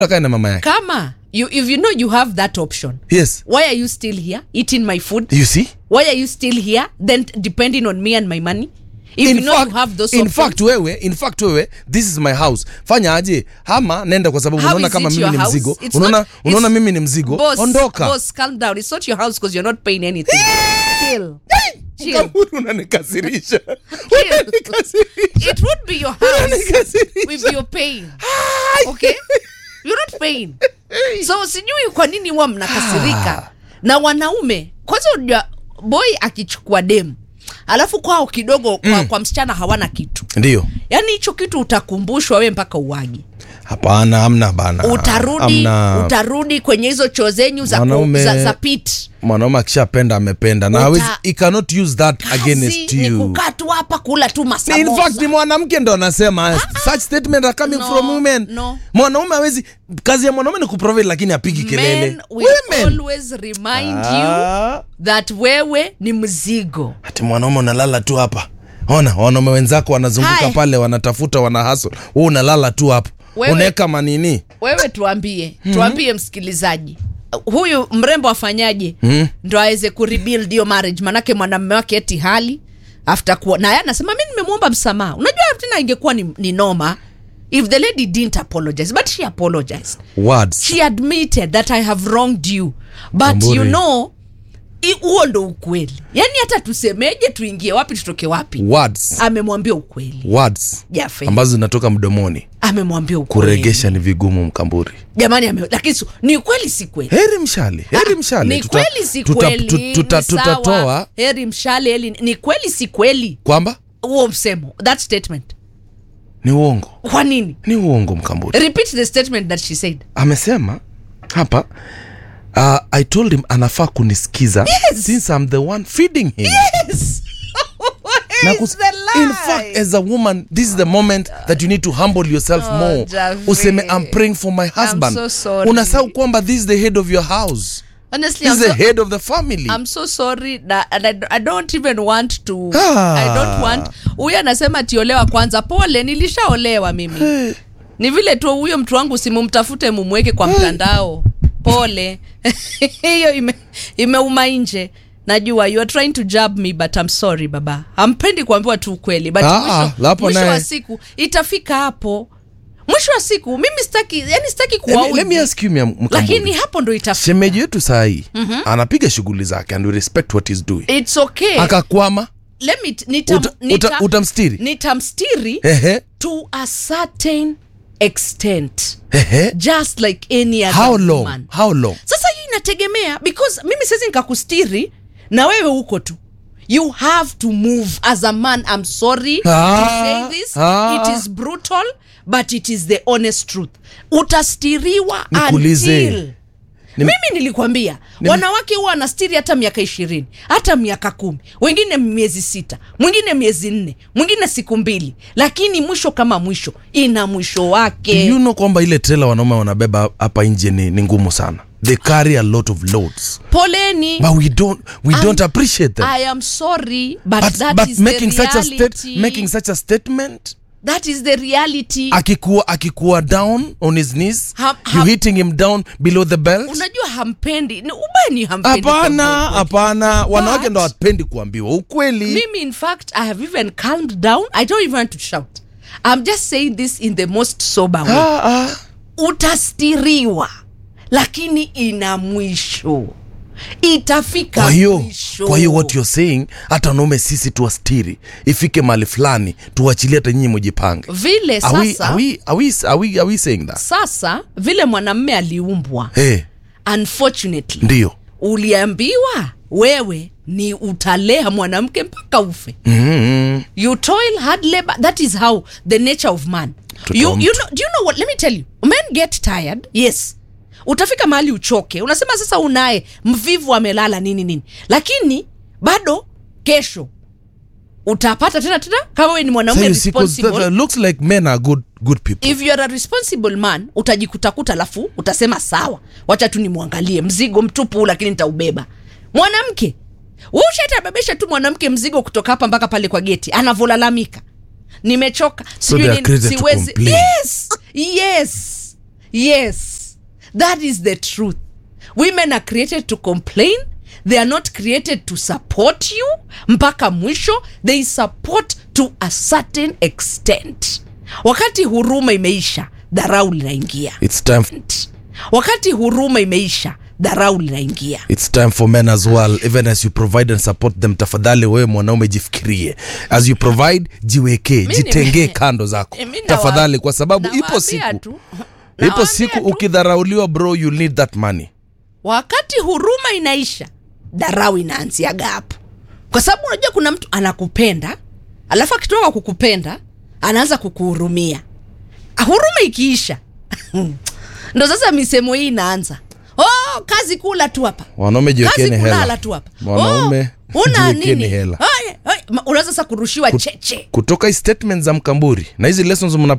akae na mama yake kama you, if you know you have that option yes why are you still here eating my food you see why are you still here then depending on me and my money if you in know fact, you have those in options, fact wewe in fact wewe this is my house fanya aje ama nenda kwa sababu How unaona is kama it mimi your ni house? mzigo It's unaona not- unaona it's- mimi ni mzigo boss, ondoka boss calm down it's not your house because you're not paying anything chill chill Kaburi unanikasirisha Chill. Unanikasirisha. it would be your house Unanikasirisha. if you're paying okay you're not paying so sijui kwa nini huwa mnakasirika na wanaume kwanza unajua boy akichukua demu alafu kwao kidogo kwa, kwa msichana hawana kitu ndio yaani hicho kitu utakumbushwa we mpaka uwagi hapana amna bana utarudi Hamna. utarudi kwenye hizo choo zenyu za, ku- Mwanaume- za, za pit mwanaume akishapenda amependa na Uta- hawezi he cannot use that kazi against ni you kukaa tu hapa kula tu in masamosa fact ni mwanamke ndo anasema such statement are coming No, from women no. mwanaume hawezi kazi ya mwanaume ni kuprovide lakini apigi kelele men will always remind you Ah. that wewe ni mzigo ati mwanaume unalala tu hapa ona wanaume wenzako wanazunguka Hai. pale wanatafuta wana hustle wewe unalala tu hapo Wewe- unaweka manini wewe tuambie tuambie msikilizaji huyu mrembo afanyaje mm. ndo aweze kurebuild hiyo marriage manake mwanamume wake eti hali after kuwa naye anasema mi nimemwomba msamaha unajua tena ingekuwa ni, ni noma if the lady didn't apologize but she apologized words she admitted that i have wronged you but Amburi. you know i- huo ndo ukweli yaani hata tusemeje tuingie wapi tutoke wapi words amemwambia ukweli words Jafe. ambazo zinatoka mdomoni amemwambia ukweli kuregesha ni vigumu mkamburi jamani ame, lakini su- ni kweli si kweli heri mshale heri mshale ni Tuta- kweli si tuta- kweli tu- tuta- ni sawa. tutatoa heri mshale heri ni kweli si kweli kwamba huo msemo that statement ni uongo kwa nini ni uongo mkamburi repeat the statement that she said amesema hapa uh, i told him anafaa kunisikiza Yes. since i'm the one feeding him yes Na Where is kus- the lie? in fact as a woman this is the moment that you need to humble yourself Oh, more Javi. useme i'm praying for my husband so sorry. unasahau kwamba this is the head of your house honestly this I'm is the so, head of the family I'm so sorry na, and I, I don't even want to Ah. I don't want huyu anasema tiolewa kwanza pole nilishaolewa mimi ni vile tu huyo mtu wangu simumtafute mumweke kwa mtandao pole hiyo ime, imeuma nje najua you are trying to jab me but I'm sorry baba hampendi kuambiwa tu ukweli but Ah, mwisho, ah, hapo mwisho wa naye. siku itafika hapo mwisho wa siku mimi sitaki yani sitaki let me, let me kuwaudhi ask you Mia- Mkamburi. lakini hapo ndo itafika shemeji yetu sahii mm-hmm. anapiga shughuli zake and we respect what he's doing it's okay akakwama let me nitam, Uta- nita, uta- utamstiri? nitamstiri ehe to a certain extent ehe just like any other how long woman. how long sasa hiyo inategemea because mimi siwezi nikakustiri na wewe huko tu you have to move as a man i'm sorry Ah, to say this ah. it is brutal but it is the honest truth utastiriwa Nikuulize. until mimi nilikwambia wanawake huwa wanastiri hata miaka ishirini hata miaka kumi wengine miezi sita mwingine miezi nne mwingine siku mbili lakini mwisho kama mwisho ina mwisho wake you know kwamba ile trela wanaume wanabeba hapa nje ni, ni ngumu sana they carry a lot of loads poleni but we don't we I'm- don't appreciate them i am sorry but, but, that but is making the such a reality. state, making such a statement that is the reality akikuwa akikuwa down on his knees Ham- you ham- hitting him down below the belt unajua hampendi ni ubani hampendi hapana kuambiwa ukweli. hapana wanawake But- ndo hapendi kuambiwa ukweli mimi in fact i have even calmed down i don't even want to shout i'm just saying this in the most sober way ah, ah. utastiriwa lakini ina mwisho itafika kwa hiyo mwisho kwa hiyo what you're saying hata wanaume sisi tuwastiri ifike mahali fulani tuwachilie hata nyinyi mujipange vile are we, sasa are we, are we, are we, are we saying that sasa vile mwanamme aliumbwa hey, unfortunately ndio uliambiwa wewe ni utalea mwanamke mpaka ufe mm-hmm. you toil hard labor that is how the nature of man Mtoto you, wa you mtu. know, do you know what let me tell you men get tired yes utafika mahali uchoke unasema sasa unaye mvivu amelala nini nini lakini bado kesho utapata tena tena kama we ni so mwanaume you see, 'cause that, responsible uh, looks like men are good, good people if you are a responsible man utajikutakuta alafu utasema sawa wacha tu nimwangalie mzigo mtupu lakini nitaubeba mwanamke ushatabebesha tu mwanamke mzigo kutoka hapa mpaka pale kwa geti anavyolalamika nimechoka sijui they are nini, created to siwezi complain. yes yes yes that is the truth women are created to complain they are not created to support you mpaka mwisho they support to a certain extent wakati huruma imeisha dharau linaingia it's time wakati huruma imeisha dharau linaingia it's time for men as well even as you provide and support them tafadhali wewe mwanaume jifikirie as you provide jiwekee nime- jitengee kando zako Eh, mi nawa- tafadhali kwa sababu ipo nawaambia siku tu. ipo Nawaambia siku tu. ukidharauliwa bro you need that money wakati huruma inaisha dharau inaanziaga hapo kwa sababu unajua kuna mtu anakupenda alafu akitoka kukupenda anaanza kukuhurumia huruma ikiisha ndo sasa misemo hii inaanza oh, kazi kula tu hapa wanaume kazi jiwekeni kulala hela tu hapa Wanaume, oh, una jiwekeni nini hela. Ay, ay, ma- unaweza sasa kurushiwa cheche kutoka hii statement za mkamburi na hizi lessons mna